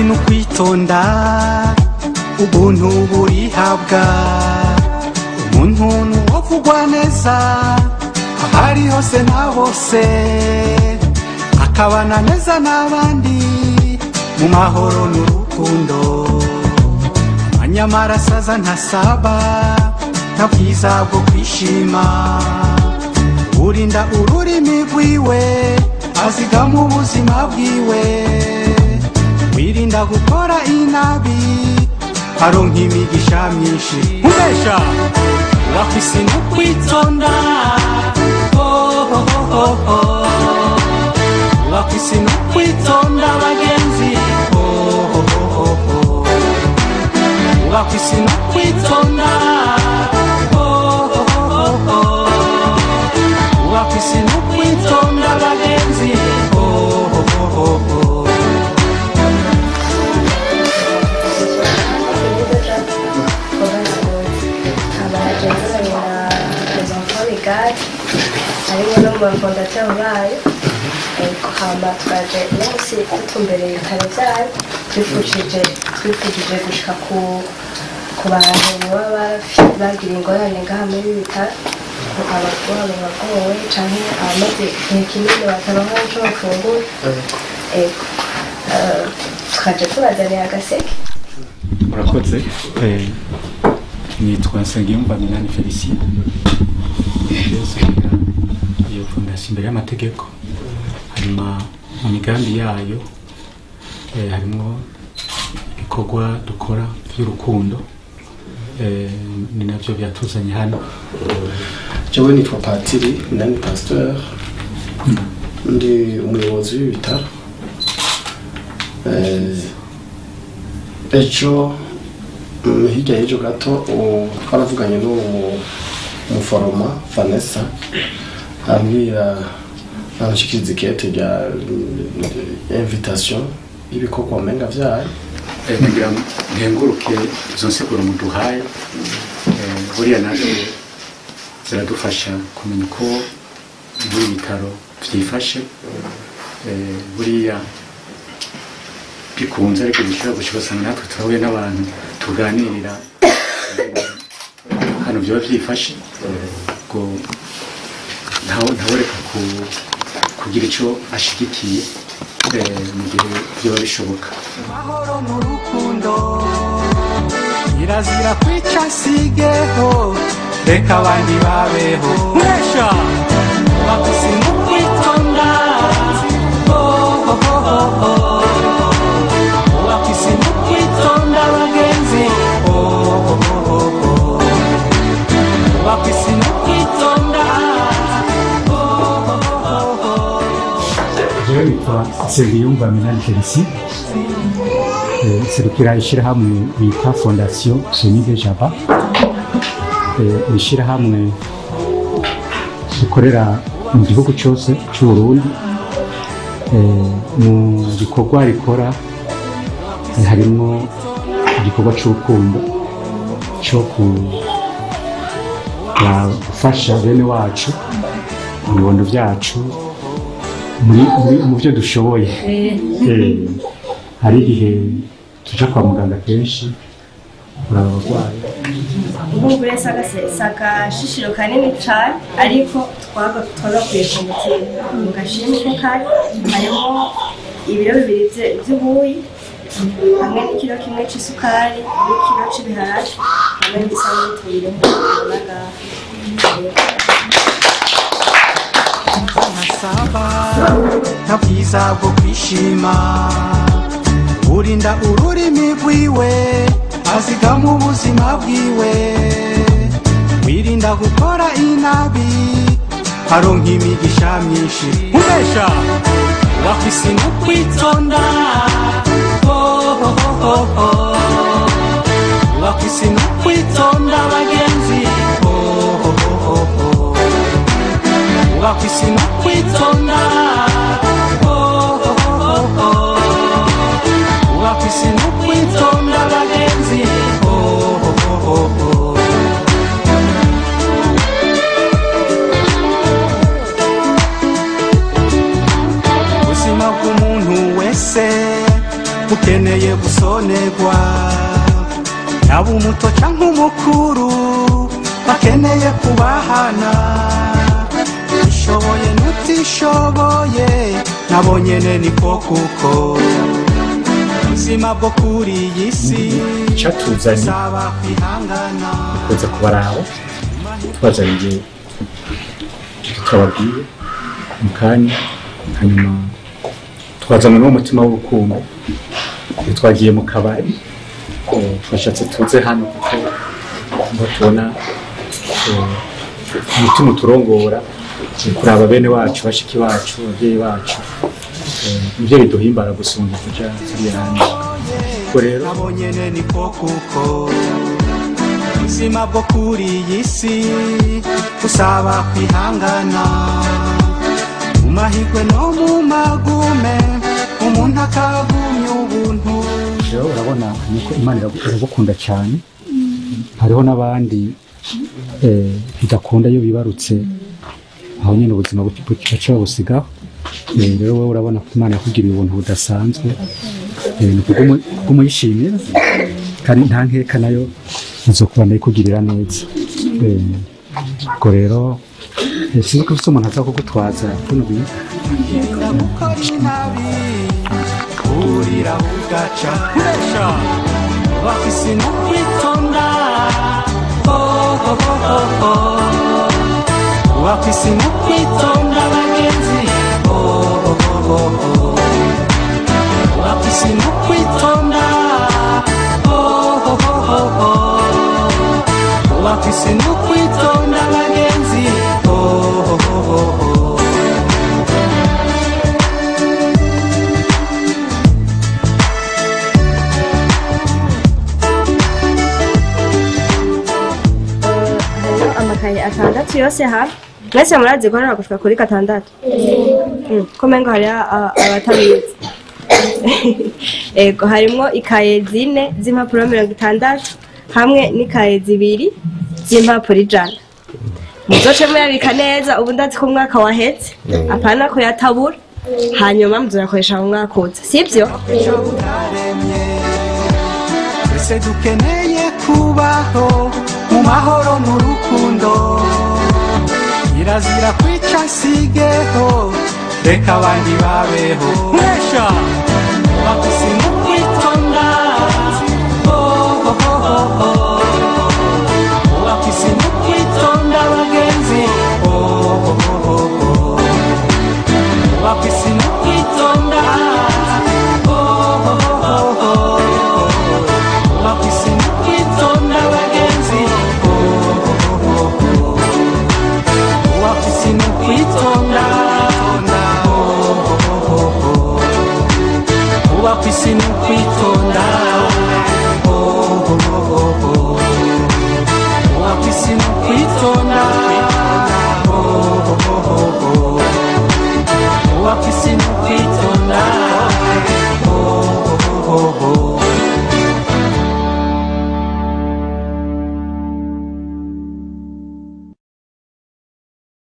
isi n'ukwitonda ubuntu burihabwa umuntu nuwovugwa neza ahari hose na hose akabana neza n'abandi mu mahoro n'urukundo amanyamara asaza ntasaba nta bwiza bwo kwishima urinda ururimi rwiwe azigama ubuzima bwiwe wirinda gukora inabi aronka imigisha myinshi ubesha wafise no kwitonda Oh, oh, oh, oh, oh. wafise no kwitonda bagenzi Oh, oh, oh, oh, oh. wafise no kwitonda Oh, oh, oh, oh, oh. wafise no kwitonda bagenzi Oh, oh, oh, oh, oh. harimo no mu bafondateri bayo hama twaje uno munsi dutumbereye ibitaro byayo twifujije twifujije gushika ku ku bantu baba bafi- bagira ingorane ngaha muri ibi bitaro abagore bagowe canke abamaze igihe kinini bataronka ico bafungura ego Eh, twaje tubazaniye agaseke murakoze Eh, nitwa nsengiyumva minani felicien yosera iyo fondasiyo imbere y'amategeko hanyuma mu migambi yayo eh, harimo ibikorwa dukora by'urukundo Eh, ni nabyo byatuzanye hano jewe nitwa patiri minani pasteur ndi umuyobozi w'ibitaro Eh, ejo mm, hirya y'ejo gato ubu twaravuganye n'uwo muforoma vanessa ambwira anshikiriza ikete rya rya invitation y'ibikorwa menga vyayo Eh, kugira ngo nkenguruke izo nsiguro muduhaye Eh, buriya nazo ziradufasha kumenya uko muri bitaro byifashe Eh, buriya bikunze ariko bishobora gushika usanga natwe turahuye n'abantu tuganirira eh, hano byaba byifashe ngo ntawe- ntawereka ku- kugira icyo ashigikiye eh, mu gihe byaba bishoboka amahoro n'urukundo kirazira kwica sigeho reka abandi babeho mwesha bafise no kwitonda Oh, oh, oh, oh, oh. bafise no kwitonda bagenzi Oh, oh, oh, oh, oh. bafise no kwitonda Oh, oh, oh, oh. jewe nitwa nsengiyumva minani felicien Eh, serukira ishyirahamwe bita fondasiyo jenide jaba Eh, ishyirahamwe rikorera mu gihugu cyose cy'u Burundi Eh, mu bikorwa rikora eh, harimo igikorwa cy'urukundo cyo ku- gufasha bene wacu mu bibondo byacu muri muri- mu byo dushoboye Eh, hari igihe tuja kwa muganga kenshi kuraba abarwayi nk'ubure si agashishiro kanini cyane ariko twaba twagakuye ku mutima mu gashimwe ko kari harimo ibiro bibiri bye- by'ubuyi hamwe n'ikiro kimwe cy'isukari n'ikiro cy'ibiharage hamwe n'isabune tubiri nk'uko ntasaba nta bwiza bwo kwishima urinda ururimi rwiwe azigama ubuzima bwiwe wirinda gukora inabi aronka imigisha myinshi ubesha wafise no kwitonda Oh, oh, oh, oh, oh. wafise no kwitonda bagenzi Oh, oh, oh, oh, oh. wafise no kwitonda Oh, oh, oh, oh. wafise no kwitonda bagenzi Oh, oh, oh, oh. ubuzima bw'umuntu wese ukeneye gusonerwa yaba umuto cyangwa umukuru bakeneye kubahana ishoboye n'utishoboye nabo nyene niko kuko ubuzima bwo kuri iyi si Icatuzanye. bisaba kwihangana kuza kubaraba twazaniye twababwiye mu kanya hanyuma twazanywe n'umutima w'urukundo Iyo twagiye mu kabari eh, twashatse tuze hano kuko ngo tubona eh, umutima uturongora eh, kuraba bene wacu bashiki bacu ababyeyi bacu eh, nivyo biduhimbara gusumba kuja ziriya hanze ubwo rero nabo nyene niko kuko ubuzima bwo kuri iyi si busaba kwihangana mu mahirwe no mu magume umuntu akagumya ubuntu rero urabona nuko imana iragu- iragukunda cyane hariho n'abandi eh, bidakunda iyo bibarutse aho nyine ubuzima bu- bu- baca babusigaho Eh, rero wowe urabona ko imana yakugiriye ubuntu budasanzwe Eh, ni kubw'umu- kubw'umuyishimira kandi nta nkeka nayo izokubana ikugirira neza Eh, ubwo rero eh, sinzi ko ufite umuntu aza kugutwaza buno bintu Yirinda gukora inabi urira ugaca kuresha bafise no kwitonda Oh, oh, oh, oh, oh. bafise no kwitonda bagenzi Oh, oh, oh, oh, oh. bafise no kwitonda Oh, oh, oh, oh, oh. bafise no kwitonda bagenzi Oh, oh, oh, oh, oh. hariho amakaye atandatu yose hamwe mwese murazi ko ntabwo gushika kuri gatandatu Mm, ko mengo hariho a- abatabizi ego harimwo ikaye zine z'impapuro mirongo itandatu hamwe n'ikaye zibiri z'impapuro ijana muzoce muyabika neza ubu ndazi ko umwaka wahetse apana kuyatabura hanyuma muzoyakoresha mu mwaka uza sibyo icyo utaremye twese dukeneye kubaho mu mahoro n'urukundo kirazira kwica nsigeho reka abandi babeho mwesha bafise no kwitonda Oh, oh, oh, oh, oh. bafise no kwitonda bagenzi Oh, oh, oh, oh, oh. bafise no kwitonda Oh, oh, oh, oh. bafise no kwitonda bagenzi Oh, oh, oh, oh. bafise no kwitonda Oh, oh, oh, oh. bafise no kwitonda Oh, oh, oh, oh. bafise no kwitonda